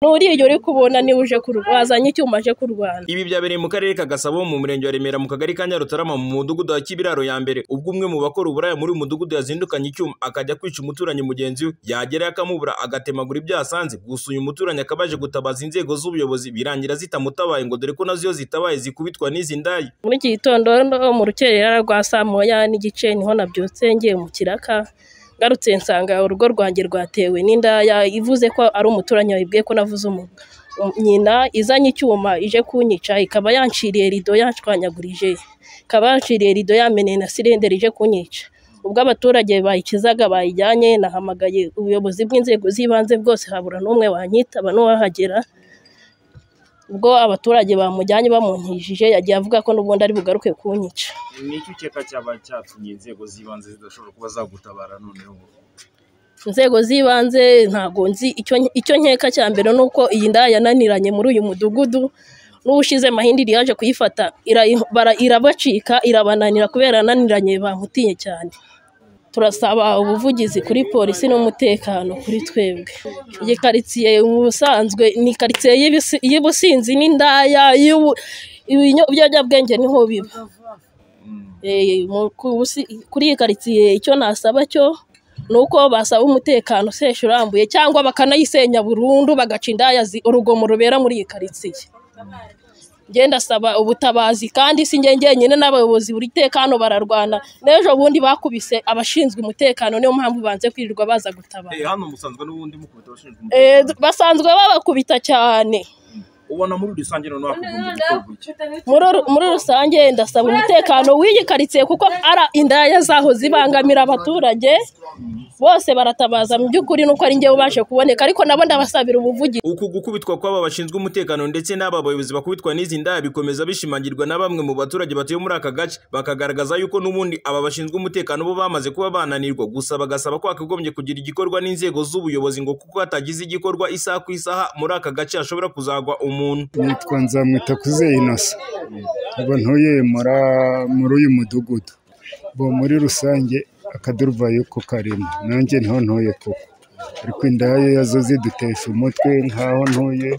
Nturiya uri kubona niwe uje wazanye icyuma aje kurwana Ibi byabereye mu karere ka Gasabo mu murenge wa Remera mu kagari ka Nyarutarama mu mudugudu wa Kibiraro ya mbere ubwo umwe mu bakora uburaya muri uyu mudugudu yazindukanye icyuma akajya kwica umuturanyi mugenzi we yagerayo akamubura agatemagura ibyo yasanze gusa uyu muturanyi akaba aje gutabaza inzego z'ubuyobozi birangira zitamutabaye ngo dore ko nazo iyo zitabaye zikubitwa n'izi ndaya muri iki gitondo mu rukerera rwa saa moya n'igice niho nabyutse ngiye mu kiraka ngarutse nsanga urugo rwanjye rwatewe n'indaya ivuze ko ari umuturanyi wayibwiye ko navuze umuntu nyina izanye icyuma ije kunyica ikaba yanciriye rido yanshwanyagurije ikaba yanciriye rido yameneye na sirenderi ije kunyica ubwo abaturage bayikizaga bayijyanye nahamagaye ubuyobozi bw'inzego z'ibanze bwose habura n'umwe wanyitaba n'uwahagera ubwo abaturage bamujyanye bamunkijije yagiye avuga ko n'ubundi ari bugaruke kunyica ni iki ukeka cyaba cyatumye inzego z'ibanze zidashobora kuba zagutabara noneho inzego z'ibanze ntabwo nzi icyo icyo nkeka cya mbere ni uko iyi ndaya yananiranye muri uyu mudugudu n'ubushize mahindiri yaje kuyifata irayi- bara- irabacika irabananira kubera yananiranye bamutiye cyane turasaba ubuvugizi kuri polisi n'umutekano kuri twebwe iyi karitsiye mu busanzwe ni karitsiye y'ibisi- y'ubusinzi n'indaya y'ubu- ibinyo- ibiyobyabwenge niho biba Eh, mu- ku- busi- kuri iyi karitsiye icyo nasaba cyo ni uko basaba umutekano usesha urambuye cyangwa bakanayisenya burundu bagaca indaya zi- urugomo rubera muri iyi karitsiye njye ndasaba ubutabazi kandi si njye njyenyine n'abayobozi buri tekano bararwana n'ejo bundi bakubise abashinzwe umutekano niyo mpamvu banze kwirirwa baza gutabara hano musanzwe n'ubundi mukubita abashinzwe Eh, umutekano basanzwe babakubita cyane ubona muri rusange noneho hakagombye gukorwa iki muri ru- muri rusange ndasaba umutekano w'iyi karitsiye kuko ari indaya zaho zibangamira abaturage bose baratabaza mu by'ukuri nuko ari njyewe ubashe kuboneka ariko nabo ndabasabira ubuvugizi Uku gukubitwa kw'aba bashinzwe umutekano ndetse n'aba bayobozi bakubitwa n'izi ndaya bikomeza bishimangirwa na bamwe mu baturage batuye muri aka gace bakagaragaza yuko n'ubundi aba bashinzwe umutekano bo bamaze kuba bananirwa gusa bagasaba ko hakagombye kugira igikorwa n'inzego z'ubuyobozi ngo kuko hatagize igikorwa isaha ku isaha muri aka gace hashobora kuzagwa umuntu nitwa nzamwita kuze inosa ubu ntuye mura muri uyu mudugudu bo muri rusange akaduruvayo ko karimo nanjye niho ntuye koko ariko indaya yazo zidutesha umutwe nk'aho ntuye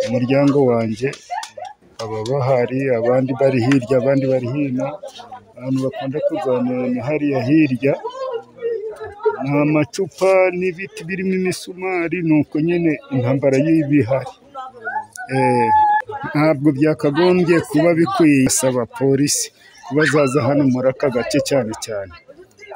umuryango wanjye aba bahari abandi bari hirya abandi bari hino abantu bakunda kurwanira ni hariya hirya ni amacupa n'ibiti birimo imisumari ni uko nyine intambara y'ibihari Eh, ntabwo byakagombye kuba bikwiye saba polisi kuba zaza hano muri aka gace cyane cyane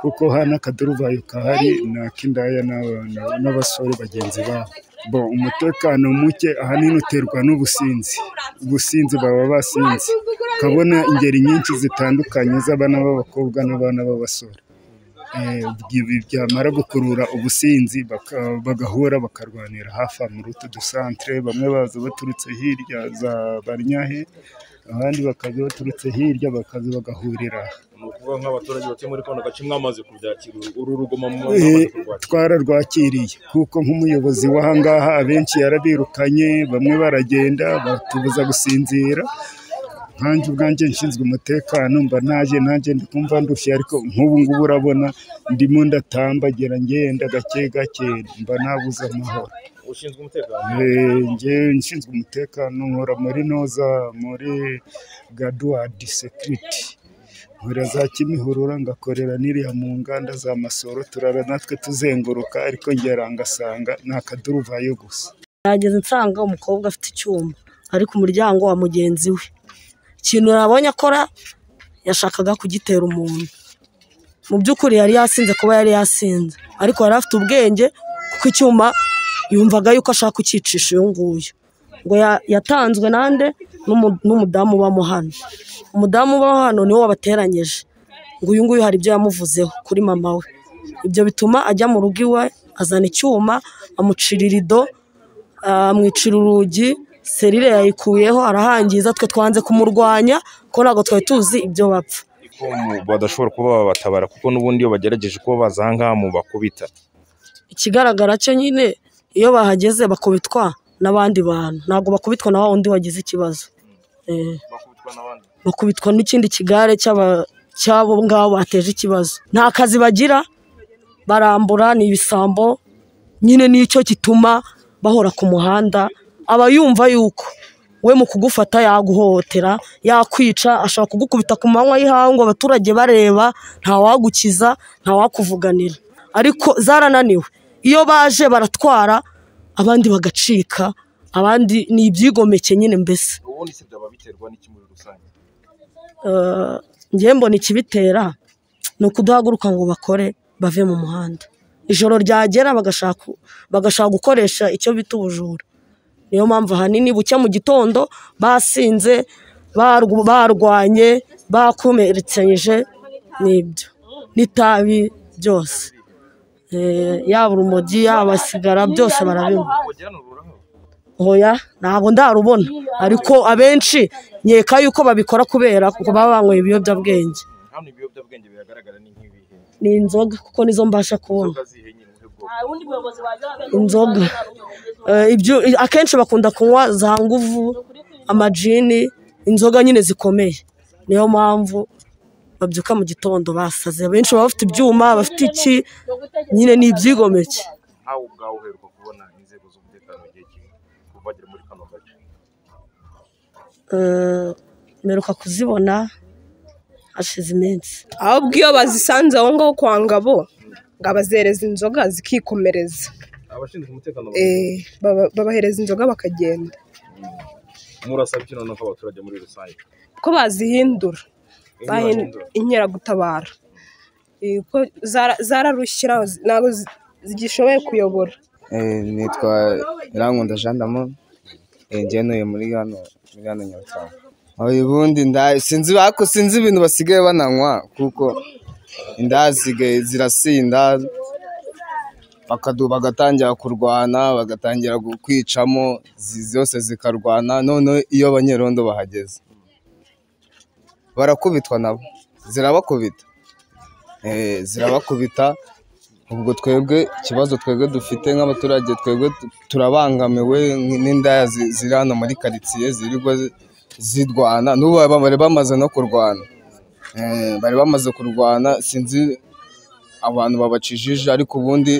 kuko hano akaduruvayo kahari ni ak'indaya n'aba- n'aba- n'abasore bagenzi babo bo umutekano muke ahanini uterwa n'ubusinzi ubusinzi baba basinze ukabona ingeri nyinshi zitandukanye z'abana b'abakobwa n'abana b'abasore Eh, ibi byamara gukurura ubusinzi baka- bagahura bakarwanira hafi aha muri utu dusantere bamwe baza baturutse hirya za barnyahe abandi bakaza baturutse hirya bakaza bagahurira aha. ni ukuvuga nk'abaturage batuye muri kano gace mwamaze kubyakira uru rugomo Eh, mwamaze kurwakira twararwakiriye kuko nk'umuyobozi w'ahangaha abenshi yarabirukanye bamwe baragenda batubuza gusinzira nkanjye ubwanjye nshinzwe umutekano mba naje nanjye ndi kumva ndushye ariko nk'ubu ngubu urabona ndimo ndatambagira ngenda gake gake mba nabuze amahoro ushinzwe umutekano Eh, njye nshinzwe umutekano nkora muri noza muri gaduwadi sekiriti nkora za kimihurura ngakorera n'iriya mu nganda za masoro turara natwe tuzenguruka ariko ngera ngasanga ni akaduruvayo gusa nageze nsanga umukobwa afite icyuma ari ku muryango wa mugenzi we ikintu nabonye akora yashakaga kugitera umuntu mu by'ukuri yari yasinze kuba yari yasinze ariko yari afite ubwenge kuko icyuma yumvaga yuko ashaka kucyicisha uyu nguyu ngo ya- yatanzwe nande n'umu- n'umudamu ubamo hano umudamu ubaho hano niwe wabateranyije ngo uyu nguyu hari ibyo yamuvuzeho kuri mama we ibyo bituma ajya mu rugo iwe azana icyuma amucira irido amwicira urugi serire yayikuyeho arahangiza twe twanze kumurwanya kuko ntabwo twari tuzi ibyo bapfa ko mu- badashobora kuba babatabara kuko n'ubundi iyo bagerageje kuba baza aha ngaha mu bakubita ikigaragara cyo nyine iyo bahageze bakubitwa n'abandi bantu ntabwo bakubitwa na wa wundi wagize ikibazo Eh, bakubitwa n'ikindi kigare cy'aba- cy'abo ngabo bateje ikibazo nta kazi bagira barambura ni ibisambo nyine nicyo gituma bahora ku muhanda aba yumva yuko we mu kugufata yaguhohotera yakwica ashobora kugukubita ku manywa y'ihangu abaturage bareba ntawagukiza ntawakuvuganira ariko zarananiwe iyo baje baratwara abandi bagacika abandi ni ibyigomeke nyine mbese ubundi se byaba biterwa n'iki muri rusange Eh, njyewe mbona ikibitera ni ukudahaguruka ngo bakore bave mu muhanda ijoro ryagera bagashaka bagashaka gukoresha icyo bita ubujura niyo mpamvu ahanini bucya mu gitondo basinze barw- barwanye bakomeretsanyije n'ibyo n'itabi byose Eh, yaba urumogi yaba sigara byose barabinywa hoya ntabwo ndarubona ariko abenshi nkeka yuko babikora kubera kuko baba banyweye ibiyobyabwenge hano ibiyobyabwenge biragaragara ni nk'ibihe ni inzoga kuko nizo mbasha kubona zihe nyine ubuhe bwoko inzoga Eh, ibyo- akenshi bakunda kunywa za nguvu amajini inzoga nyine zikomeye niyo mpamvu babyuka mu gitondo basaze abenshi baba bafite ibyuma bafite iki nyine ni ibyigomeke ntawe ubwawe uheruka kubona inzego z'umutekano mu gihe kimwe kuva bagera muri kano gace Eh, mperuka kuzibona hashize iminsi ahubwo iyo bazisanze aho ngaho kwa ngabo ngabazereza inzoga zikikomereza abashinzwe umutekano Eh, baba- babahereza inzoga bakagenda murasaba iki noneho abaturage muri rusange ko bazihindura bahin- inkeragutabara Eh, ko zara- zararushyira ntabwo zi- zigishoboye kuyobora Eh, nitwa Irankunda Jean Damon eh, njye ntuye muri hano muri hano Nyarutarama aho ubundi nda sinzi ariko sinzi ibintu basigaye bananywa kuko inda zisigaye zirasinda bakadu bagatangira kurwana bagatangira gu- kwicamo zi- zose zikarwana noneho iyo abanyerondo bahageze barakubitwa nabo zirabakubita Eh, zirabakubita ubwo twebwe ikibazo twebwe dufite nk'abaturage twebwe tu- turabangamiwe n'indaya zi- ziri hano muri karitsiye zirirwa zi- zirwana n'ubu baba- bari bamaze no kurwana Eh, bari bamaze kurwana sinzi abantu babacijije ariko ubundi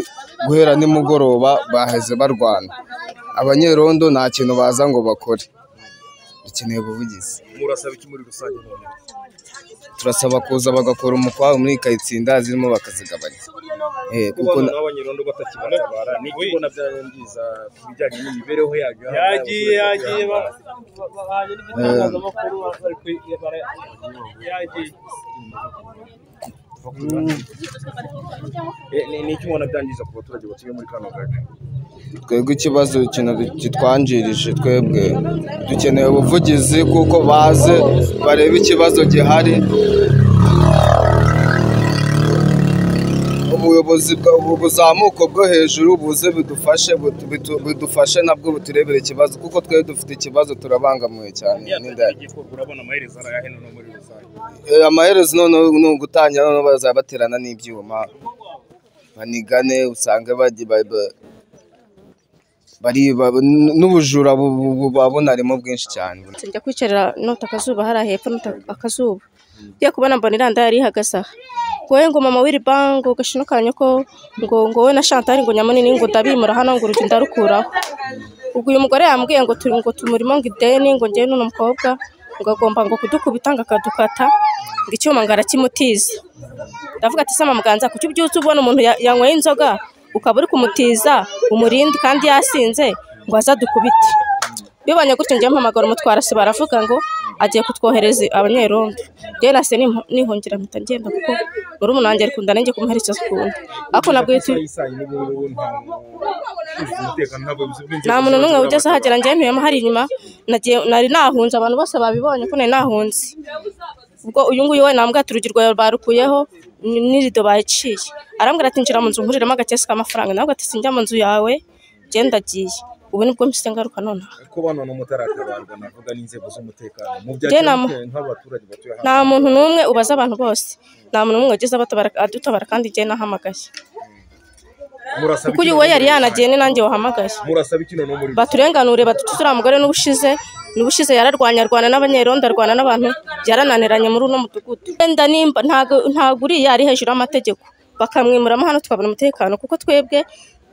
guhera nimugoroba baheze barwana abanyerondo nta kintu baza ngo bakore dukeneye ubuvugizi murasaba iki muri rusange noneho turasaba kuza bagakora umukwabo muri kayitsinda zirimo bakazigabanya Eh, kuko na- kubana n'abanyerondo batakibatabara ni iki ubona byangiza ku bijyanye n'imibereho yacu yagiye yagiye eh, ni iki ubona byangiza ku baturage batuye muri kano gace twebwe ikibazo ikintu kitwanjirije twebwe dukeneye ubuvugizi kuko baze barebe ikibazo gihari ubuyobozi bwa- ubu buzamuko bwo hejuru buze budufashe butu- bitu- budufashe nabwo buturebere ikibazo kuko twebwe dufite ikibazo turabangamiwe cyane n'indaya. igikorwa urabona amaherezo arayahe noneho muri rusange Eh, amaherezo noneho ni ugutangira noneho bazaba baterana n'ibyuma banigane usange bagi- ba- ba- bari ba- n- n'ubujura bu- bu- buba bunarimo bwinshi cyane njya kwicarira nota akazuba hariya hepfo nota akazuba ngiye kubona mbona iranda yari ihagaze aha wowe ngo mama w'iri bango gashino kanyu ko ngo ngo wowe na shantari ngo nyamunini ngo ndabimura hano ngo urugendo ndarukuraho ubwo uyu mugore yambwiye ngo turi ngo tumurimo ngo ideni ngo njyewe n'uno mukobwa ngo agomba ngo kudukubita ngo akadukata ngo icyuma ngo arakimutiza ndavuga ati sama muganza kuki ubyutse ubona umuntu ya- yanyweye inzoga ukaba uri kumutiza umurindi kandi yasinze ngo aze adukubite bibonye gutyo njyewe mpamagara umutwarasi baravuga ngo agiye kutwohereza abanyerondo njyewe nase nimpu- nihungira mpita ngenda kuko murumuna wanjye arikunda nanjye kumuherekeza ukundi ariko nabwo iyo turi nta muntu n'umwe ugeze ahagera njyewe ntuyemo hari inyuma nagiye nari nahunze abantu bose babibonye ko nari nahunze ubwo uyu nguyu we nambwira ati urugi rwawe barukuyeho ni- n'irido bayiciye arambwira ati njira mu nzu nkuriremo agakesi k'amafaranga nawe ati sinjya mu nzu yawe genda agiye ubu nibwo mpise ngaruka nonaha ko bano no mutaratabarwa navuga n'inzego z'umutekano mu Njye nama- byakemuteye nk'abaturage batuye hano nta muntu n'umwe ubaza abantu bose nta muntu n'umwe wageze abatabara- adutabara kandi njyewe nahamagaye murasaba kuko uyu we yari yanagiye ni nanjye wahamagaye murasaba iki noneho muri rusange baturenganure batutuze uriya mugore n'ubushize n'ubushize yararwanya arwana n'abanyerondo arwana n'abantu byarananiranye muri uno mudugudu wenda nimba ntago ntago uriya ari hejuru y'amategeko bakamwimuramo hano twabona umutekano kuko twebwe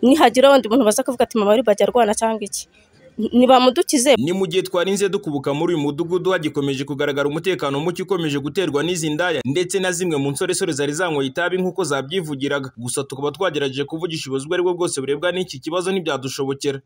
nihagira abandi muntu baza kuvuga ati mama bajya arwana cyangwa iki nibamudukize ni mu gihe twarinze dukubuka muri uyu mudugudu hagikomeje kugaragara umutekano muke ukomeje guterwa n'izi ndaya ndetse na zimwe mu nsoresore zari zanyweye itabi nk'uko zabyivugiraga gusa tukaba twagerageje kuvugisha ubuzima ubwo ari bwo bwose burebwa n'iki kibazo ntibyadushobokera